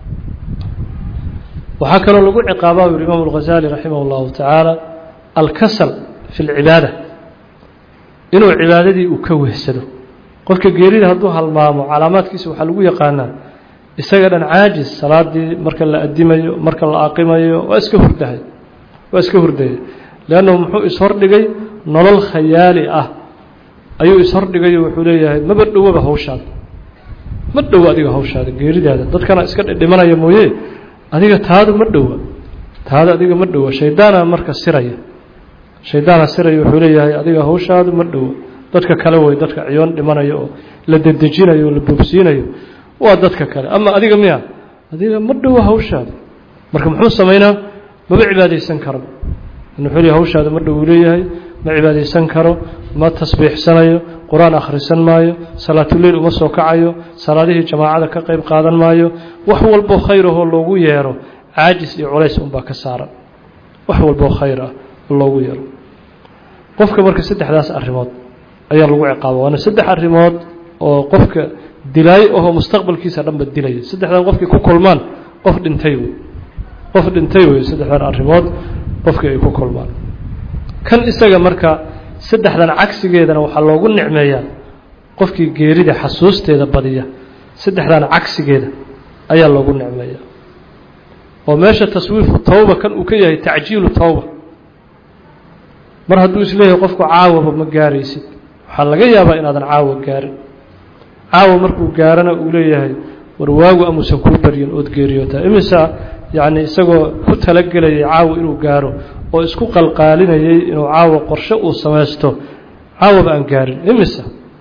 waxaa kaloo lagu ciqaabaa u yihi imaamu alghazali raximah اllahu tacaala alkasal fi اlcibaada inuu cibaadadii uu ka wehsado qofka geerida hadduu halmaamo calaamaadkiisa waxaa lagu yaqaanaa isaga dhan caajis salaadii marka la adimayo marka la aqimayo waa iska hurdahay waa iska hurdaya leannahu muxuu ishordhigay nolol khayaali ah ayuu ishordhigayo wuxuu leeyahay maba dhowaba hawshaada ma dhowo adiga hawshaada geeridaada dadkana iska dhidhimanaya mooye adiga taadu ma dhowa taada adiga ma dhowa shaydaana marka siraya shaydaana siraya wuxuu leeyahay adiga hawshaadu ma dhowa dadka kale wey dadka ciyoon dhimanayo oo la dedejinayo oo la boobsiinayo waa dadka kale ama adiga miya adiga ma dhowa hawshaada marka muxuu samaynaa maba cibaadaysan karo wuxuu leeyahay hawshaada ma dhow uu leeyahay ma cibaadaysan karo ma tasbiixsanayo qur-aan akhrisan maayo salaatuleyl uma soo kacayo salaadihii jamaacada ka qayb qaadan maayo wax walboo khayrahoo loogu yeero caajis iyo culays unbaa ka saaran wax walboo khayr ah oo loogu yeero qofka marka saddexdaas arrimood ayaa lagu ciqaaba waana saddex arrimood oo qofka dilaayo ahoo mustaqbalkiisa dhanba dilaya saddexdan qofkii ku kulmaan qof dhintay wey qof dhintay wey saddexdan arrimood qofkii ay ku kulmaan kan isaga marka saddexdan cagsigeedana waxaa loogu nicmeeyaa qofkii geerida xasuusteeda badiya saddexdan cagsigeeda ayaa loogu nicmeeyaa oo meesha taswiifu tawba kan uu ka yahay tacjiilu tawba mar hadduu isleeyahay qofku caawaba ma gaaraysid waxaa laga yaabaa inaadan caawa gaarin caawa markuu gaarana uu leeyahay war waagu amuusan kuu baryin ood geeriyootaa imisa yacni isagoo ku talagelayay caawa inuu gaaro oo isku qalqaalinayay inuu caawa qorshe uu samaysto caawaba aan gaarin imisa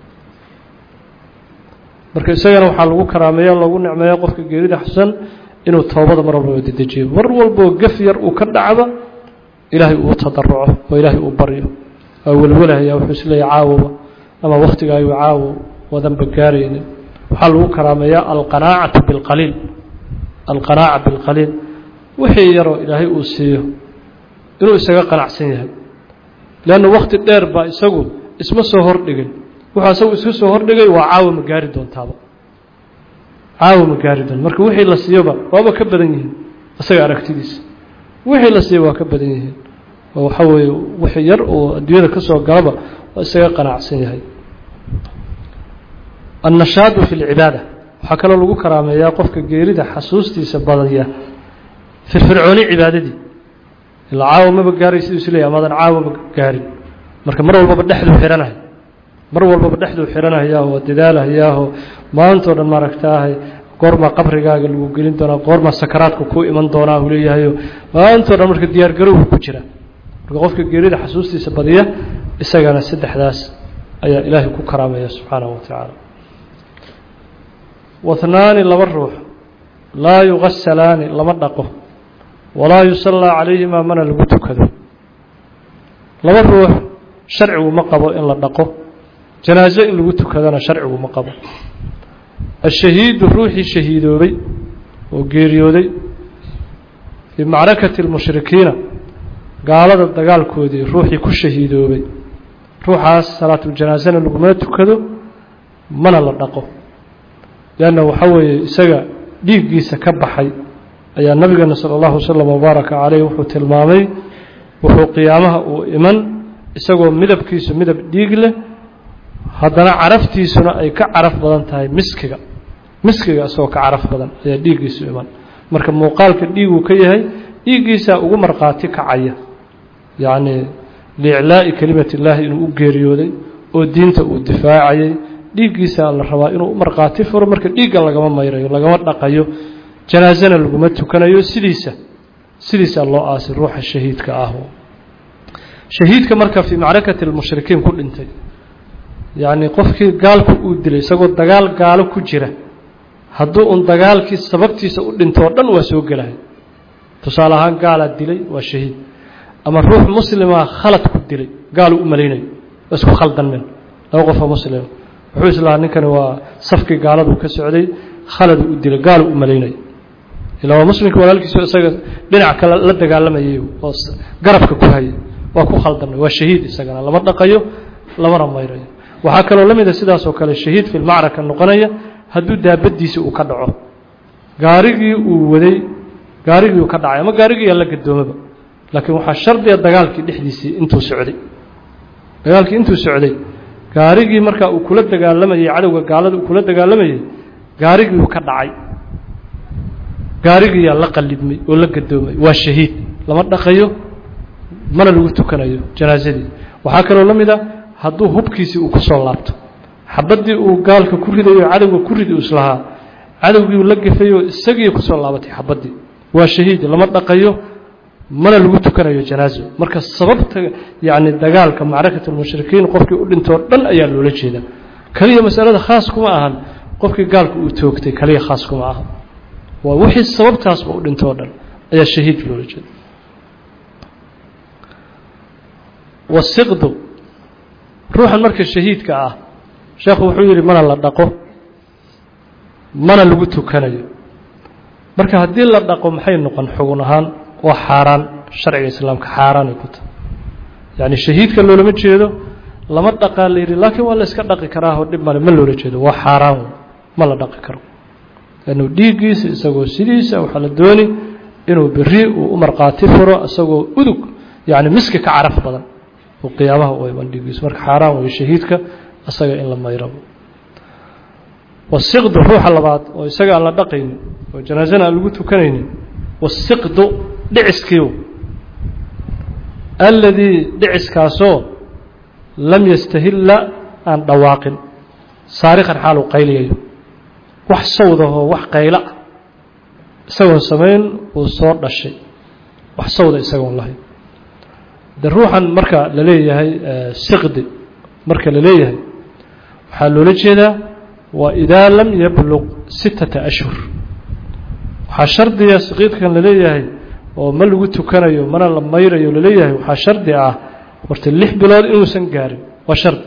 marka isagana waxaa lagu karaameeya loogu nicmeeya qofka geerida xusan inuu toobada mar walba dedejiyo mar walboo gaf yar uu ka dhacba ilaahay uu tadaruco oo ilaahay uu baryo waa welwelahaya wuxuu isleeyahy caawaba ama waktigaayu caawo wadanba gaaraynin waxaa lagu karaameeyaa alqanaacatu bilqaliil alqanaaca bilqaliil wixii yaroo ilaahay uu siiyo inuu isaga qanacsan yahay leanna wakti dheer baa isagu isma soo hordhigin wuxuu isagu iska soo hordhigay waa caawa ma gaari doontaaba caawa ma gaari doonta marka wixii la siiyoba waaba ka badan yihiin isaga aragtidiisa wixii la siiyo waa ka badan yihiin oo waxaa weeye wixii yar oo adduunyada ka soo galaba waa isaga qanacsan yahay annashaadu fi lcibaada waxaa kaloo lagu karaameeyaa qofka geerida xasuustiisa badaya firfircooni cibaadadii ilaa caawa maba gaaray siduu isleeyahy amaadan caawa ma gaarin marka mar walbaba dhexduu xihanahay mar walbaba dhexduu xihanahayaaho waa dadaalahayaaho maantao dhan maaragtaahay goormaa qabrigaaga lagu gelin doonaa goormaa sakaraadka kuu iman doonaa uu leeyahayo maantao dhan marka diyaargarowgu ku jira marka qofka geerida xasuustiisa badiya isagana saddexdaas ayaa ilaahay ku karaameeya subxaanahu wa tacaala wahnaani laba ruux laa yugasalaani lama dhaqo walaa yusallaa calayhimaa mana lagu tukado laba ruux sharcigu ma qabo in la dhaqo janaaso in lagu tukadana sharcigu ma qabo ashahiidu ruuxii shahiidoobay oo geeriyooday fii macrakati اlmushrikiina gaalada dagaalkoodii ruuxii ku shahiidoobay ruuxaas salaatuljanaaزana lagumana tukado mana la dhaqo leanna waxa weeye isaga dhiiggiisa ka baxay ayaa nabigeena salى اllahu waslm wbaaraka caleyh wuxuu tilmaamay wuxuu qiyaamaha uu iman isagoo midabkiisu midab dhiig leh haddana caraftiisuna ay ka caraf badan tahay miskiga miskiga isagoo ka caraf badan ayaa dhiiggiisu iman marka muuqaalka dhiiguu ka yahay dhiiggiisaa ugu markhaati kacaya yacni liiclaa'i kelimat illaahi inuu u geeriyooday oo diinta uu difaacayay dhiiggiisaa la rabaa inuu u markhaati furo marka dhiigga lagama mayrayo lagama dhaqayo janaasana laguma tukanayo sidiisa sidiisaa loo aasay ruuxa shahiidka ah shahiidka marka fii macrakati almushrikiin ku dhintay yacni qofkii gaalku uu dilay isagoo dagaal gaalo ku jira hadduu un dagaalkii sababtiisa u dhinto oo dhan waa soo gelaya tusaale ahaan gaalaa dilay waa shahiid ama ruux muslima khalad ku dilay gaaluu u malaynayo waa isku khaldanmeen laba qofoo muslima wuxuu islahaa ninkani waa safkii gaaladuu ka socday khaladuu u dilay gaaluu u malaynayo ilaa waa muslimka walaalkiiso isaga dhinac kale la dagaalamayay oo garabka ku hayay waa ku khaldamay waa shahiid isagana lama dhaqayo lamana mayrayo waxaa kaloo la mida sidaas oo kale shahiid fi lmacraka noqonaya hadduu daabadiisi uu ka dhaco gaarigii uu waday gaarigii uu ka dhacay ama gaarigiiyaa la gadoomaba laakiin waxaa shardiga dagaalkii dhexdiisii intuu socday dagaalkii intuu socday gaarigii markaa uu kula dagaalamayey cadowga gaalada uu kula dagaalamayey gaarigii uu ka dhacay gaarigiiyaa la qalibmay oo la gadoomay waa shahiid lama dhaqayo mana lagu tukanayo janaasadii waxaa kaloo la mid a hadduu hubkiisii uu ku soo laabto xabaddii uu gaalka ku ridayo cadowga ku ridi islahaa cadowgii la gafayoo isagii kusoo laabatay xabaddii waa shahiid lama dhaqayo mana lagu tukanayo janaaso marka sababta yacni dagaalka macrakat almushrikiin qofkii u dhintoo dhan ayaa loola jeedaa keliya masalada khaas kuma ahan qofkii gaalka uu toogtay keliya khaas kuma aha waa wixii sababtaasba u dhintoo dhan ayaa shahiid loola jeeda wasiqdu ruuxan marka shahiidka ah sheekhu wuxuu yidhi mana la dhaqo mana lagu tukanayo marka haddii la dhaqo maxay noqon xugun ahaan waa xaaraan sharciga islaamka xaaraanay ku tahay yacni shahiidka loolama jeedo lama dhaqaa la yidhi laakiin waa la iska dhaqi karaahoo dhib male ma loola jeedo waa xaaraan ma la dhaqi karo lannu dhiiggiisa isagoo sidiisa waxaa la dooni inuu beri uu u markhaati furo isagoo udug yacni miski ka caraf badan oo qiyaamaha u iman dhiiggiisa marka xaaraan weeye shahiidka isaga in la mayrabo wasiqdu ruuxa labaad oo isaga aan la dhaqaynin oo janaasana aan lagu tukanaynin wasiqdu dhiciskiiw alladii dhiciskaasoo lam yastahilla aan dhawaaqin saarikan xaaluu qayliyayo wax sawdahoo wax qaylo ah isagoon samayn uu soo dhashay wax sawda isagoon lahayn de ruuxan marka la leeyahay siqdi marka la leeyahay waxaa loola jeedaa waa idaa lam yabluq sittata ashhur waxaa shardiga saqiidkan la leeyahay oo ma lagu tukanayo mana la mayrayo laleeyahay waxaa shardi ah horta lix bilood inuusan gaarin waa shardi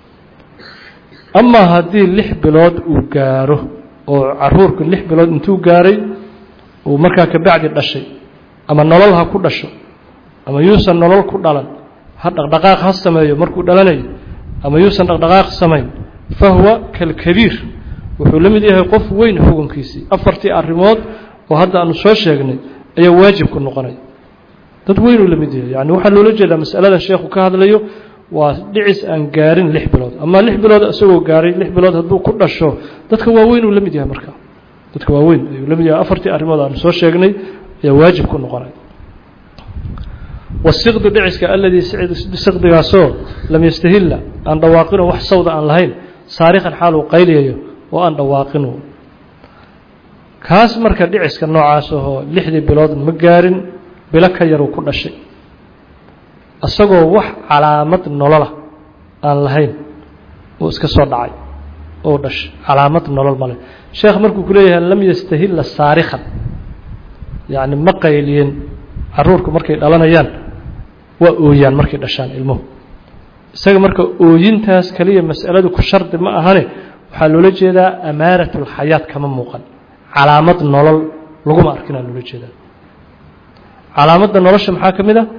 amaa haddii lix bilood uu gaaro oo caruurku lix bilood intuu gaaray uu markaa kabacdi dhashay ama nolol ha ku dhasho ama yuusan nolol ku dhalan ha dhaqdhaqaaq ha sameeyo markuu dhalanayo ama yuusan dhaqdhaqaaq samayn fa huwa kalkabiir wuxuu la mid yahay qof weyn xukunkiisii afartii arrimood oo hadda aanu soo sheegnay ayaa waajib ku noqonaya dad weynuu la mid yahay yani waxaa loola jeedaa masaladan sheekhu ka hadlayo waa dhicis aan gaarin lix bilood ama lix bilood isagoo gaaray lix bilood hadduu ku dhasho dadka waaweyn uu la mid yahay marka dadka waaweyn ayuu la mid yahay afartii arrimood aanu soo sheegnay ayaa waajib ku noqonaya wasiqdu dhiciska aladii siqdigaasoo lam yastahilla aan dhawaaqino wax sawda aan lahayn saarikan xaaluu qayliyayo oo aan dhawaaqinu kaas marka dhiciska noocaas ahoo lixdii bilood ma gaarin bilo ka yaruu ku dhashay isagoo wax calaamad nolola aan lahayn uu iska soo dhacay oo dhashay calaamad nolol male sheekh markuu ku leeyahay lam yastahilla saarikan yacni ma qayliyin caruurku markay dhalanayaan waa ooyaan markay dhashaan ilmuhu isaga marka ooyintaas kaliya mas'aladu ku shardi ma ahane waxaa loola jeedaa amaaratulxayaat kama muuqan calaamad nolol laguma arkinaa loola jeedaa calaamadda nolosha maxaa ka mid a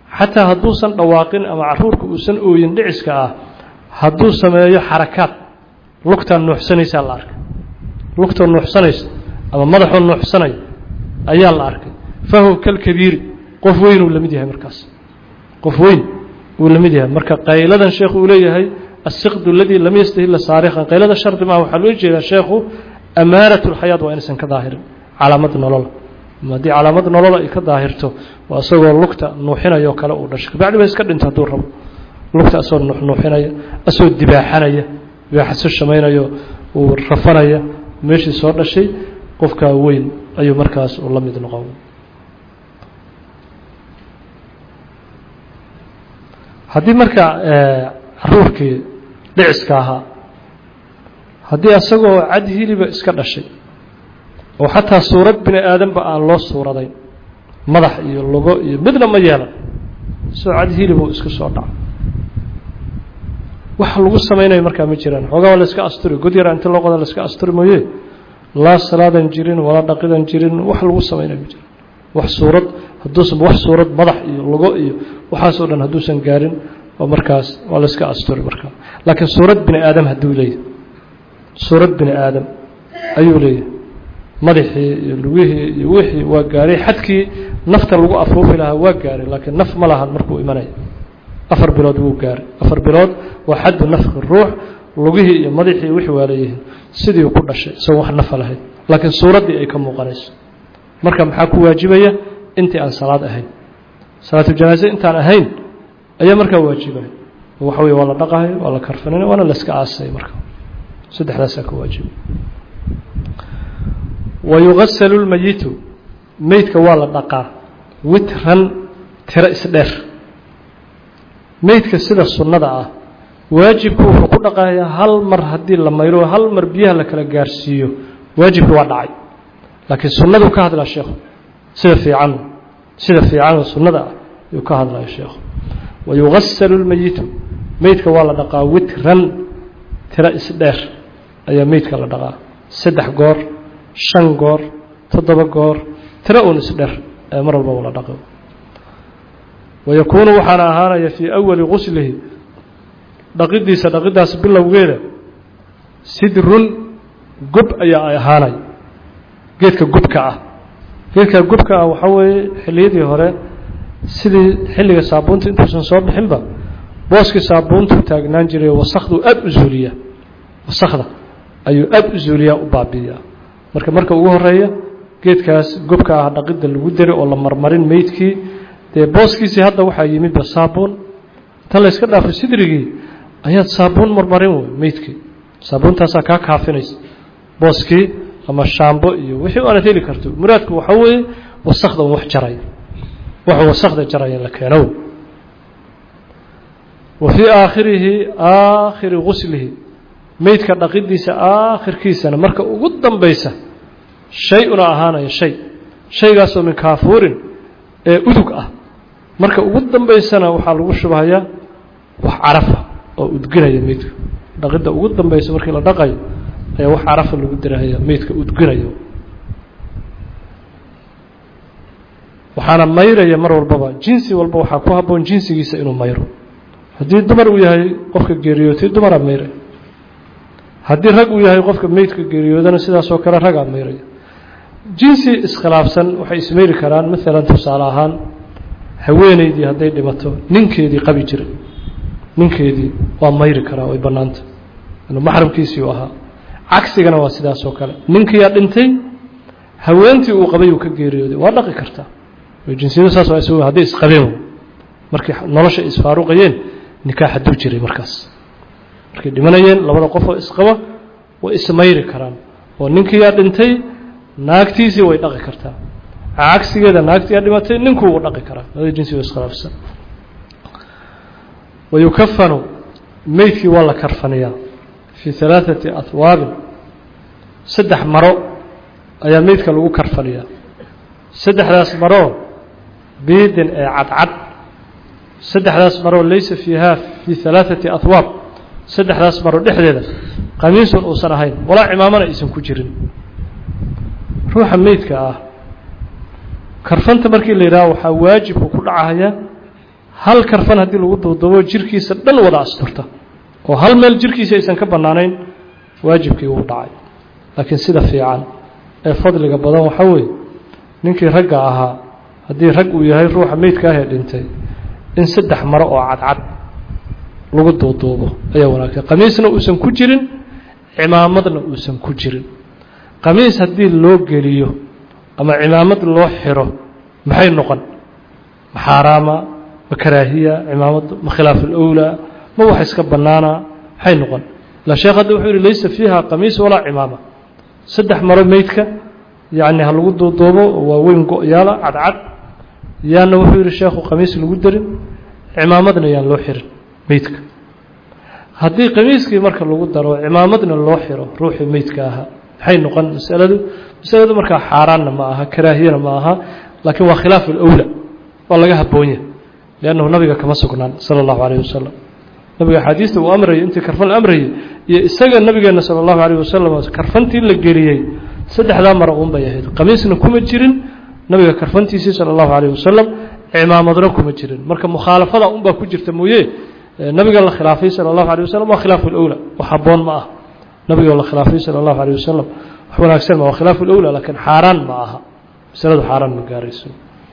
xataa hadduusan dhawaaqin ama caruurka uusan ooyin dhiciska ah hadduu sameeyo xarakaad lugtaa nuuxsanaysaa la arkay lugtoo nuuxsanaysa ama madaxoo nuuxsanaya ayaa la arkay fahuwa kalkabiiri qof weyn uu la mid yahay markaas qof weyn uu la mid yahay marka qayladan sheekhu uu leeyahay asiqdu aladii lam yastahila saarikhan qaylada shardi maaha waxaa loo jeedaa sheekhu amaarat lxayaat waa inaysan ka daahirin calaamad nolola haddii calaamad nolola ay ka daahirto waa isagoo lugta nuuxinayoo kale uu dhashay kabacdi ba iska dhinta hadduu rabo lugta asoo nuuxnuuxinaya asoo dibaaxanaya dibaaxaso shamaynayo uu rafanaya meeshii soo dhashay qofkaa weyn ayuu markaas uu la mid noqon haddii marka caruurkii dhiciska ahaa haddii isagoo cad hiliba iska dhashay oo xataa suurad bini aadanba aan loo suuradayn madax iyo lugo iyo midna ma yeelan isagoo cad hilibuu isku soo dhaco wax lagu samaynayo markaa ma jiraan xoogaa waa la iska asturi god yara inti loo qoda la iska asturi mooye laa salaadan jirin walaa dhaqidan jirin wax lagu samaynayo ma jiraan wax suurad hadduusan wax suurad madax iyo lugo iyo waxaasoo dhan hadduusan gaarin oo markaas waa la iska asturi markaa laakiin suurad bini aadam hadduu leeyahay suurad bini aadam ayuu leeyahay madaxii iyo lugihii iyo wixii waa gaaray xadkii nafta lagu afuufi lahaa waa gaaray laakiin naf ma lahan markuu imanaya afar bilood wuu gaaray afar bilood waa xaddu nafki ruux lugihii iyo madaxii wixii waa leeyihiin sidii ku dhashay isagoo wax nafa lahayd laakiin suuraddii ay ka muuqanayso marka maxaa ku waajibaya intii aan salaad ahayn salaatuljanaaze intaan ahayn ayaa markaa waajibaya waxa weye waa la dhaqahay waa la karfanina waana la iska aasay marka saddexdaasaa ka waajibay wayugasalu lmayitu meydka waa la dhaqaa witran tiro isdheer meydka sida sunnada ah waajibku wuxuu ku dhaqayaa hal mar haddii la mayro hal mar biyaha la kala gaarsiiyo waajibki waa dhacay laakiin sunnaduu ka hadlaa sheekhu sida fiican sida fiicanoo sunnada ah ayuu ka hadlaya sheekhu wayugasalu lmayitu meydka waa la dhaqaa witran tiro isdheer ayaa meydka la dhaqaa saddex goor shan goor toddoba goor tiro uun isdheer ee mar walba la dhaqo wayakuunu waxaana ahaanaya fii awali guslihi dhaqidiisa dhaqidaas bilowgeeda sidrun gob ayaa ay ahaanaya geedka gubka ah geedka gubka ah waxaa weeye xilliyadii hore sidii xilliga saabuunta intuusan soo bixinba booskii saabuuntuu taagnaan jiray wasakhduu aada u zuuliyaa wasakda ayuu aada u zuuliyaa u baabi'iyaa marka marka ugu horeeya geedkaas gobka ah dhaqidda lagu deri oo la marmarin meydkii dee booskiisii hadda waxaa yimidba saabuun inta layska dhaafo sidrigii ayaad saabuun marmarin wey meydkii saabuuntaasaa kaa kaafinaysa booskii ama shaambo iyo wixii aanad heli karto muraadku waxaa weeye wasakda un wax jaraya wax wasakda jaraya la keeno wa fii aakhirihi aakhiri guslihi meydka dhaqidiisa aakhirkiisana marka ugu dambaysa shay una ahaanaya shay shaygaasoo min kaafuurin ee udug ah marka ugu dambaysana waxaa lagu shubahayaa wax carafa oo udginaya meydka dhaqidda ugu dambaysa markii la dhaqayo ayaa wax carafa lagu dirahaya meydka udginayo waxaana mayraya mar walbaba jinsi walba waxaa ku habboon jinsigiisa inuu mayro haddii dumar uu yahay qofka geeriyootay dumaraa mayraya haddii rag uu yahay qofka meydka geeriyoodana sidaasoo kale ragaa mayraya jinsi iskhilaafsan waxay ismayri karaan maalan tusaale ahaan haweeneydii hadday dhimato ninkeedii qabi jiray ninkeedii waa mayri karaa way bannaanta inuu maxramkiisii u ahaa cagsigana waa sidaasoo kale ninkiyaa dhintay haweentii uu qabay uu ka geeriyooday waa dhaqi kartaa jinsiyadu saas waa is hadday isqabeen markii nolosha isfaaruqayeen nikaax hadduu jiray markaas markay dhimanayeen labada qofoo isqaba way ismayri karaan oo ninkiyaa dhintay naagtiisii way dhaqi kartaa cagsigeeda naagtiyaa dhimatay ninkuu u dhaqi karaa labada jinsi oo iskhilaafsan wayukafanu meydkii waa la karfaniyaa fii halaaثati ahwaabin saddex maro ayaa meydka lagu karfaniyaa saddexdaas maroo biidin ee cadcad saddexdaas maroo laysa fiiha fii halaaثati ahwaab saddexdaas maro dhexdeeda qamiisun uusan ahayn walaa cimaamana aysan ku jirin ruuxa meydka ah karfanta markii la yidhaha waxaa waajibku ku dhacaya hal karfan haddii lagu duuduubo jirkiisa dhan wada asturta oo hal meel jirkiisa aysan ka bannaanayn waajibkii wuu dhacay laakiin sida fiican ee fadliga badan waxaa weeye ninkii ragga ahaa haddii rag uu yahay ruuxa meydka ahee dhintay in saddex maro oo cadcad lagu duuduubo ayaa wanaagsan qamiisna uusan ku jirin cimaamadna uusan ku jirin qamiis haddii loo geliyo ama cimaamad loo xiro maxay noqon ma xaaraama ma karaahiya cimaamadu ma khilaaf alowlaa ma wax iska bannaana maxay noqon la sheekh hadda wuxuu yihi laysa fiiha qamiis walaa cimaama saddex maro meydka yacni ha lagu duuduubo waa weyn go-yaala cadcad yaana wuxuu yihi sheekhu qamiis lagu darin cimaamadna yaan loo xirin meydka haddii qamiiskii marka lagu daro cimaamadna loo xiro ruuxii meydka ahaa maxay noqon masaladu masaladu markaa xaaraanna ma aha karaahiyana ma aha laakiin waa khilaaf alowla waa laga haboonya liannahu nabiga kama sugnaan sala allahu calayh wasalam nabiga axaadiista uu amrayay intii karfan la amrayay iyo isaga nabigeenna sala allahu calayh wasalam karfantii la geliyey saddexdaa mara uun bay ahayd qamiisna kuma jirin nabiga karfantiisii sala allahu calayh wasalam cimaamadna kuma jirin marka mukhaalafada unbaa ku jirta mooye nabiga la khilaafay sala allahu alay wasalam waa khilaafu lowla wax haboon ma ah nabiga la khilaafay sala allahu alay wasalam wax wanaagsan ma waa khilaafu lowla laakiin xaaraan ma aha masaladu xaaraan ma gaarayso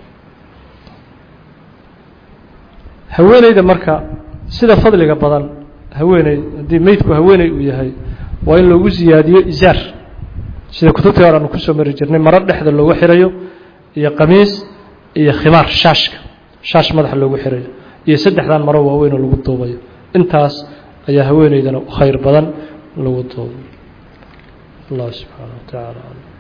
haweeneyda marka sida fadliga badan haweeney haddii meydku haweeney uu yahay waa in loogu siyaadiyo isaar sida kutubtii hore aanu kusoo mari jirnay maro dhexda loogu xirayo iyo qamiis iyo khimaar shaashka shaash madaxa loogu xirayo iyo saddexdan maro waaweynoo lagu duubayo intaas ayaa haweeneydana u khayr badan lagu duubayo allah subxaana wa tacaala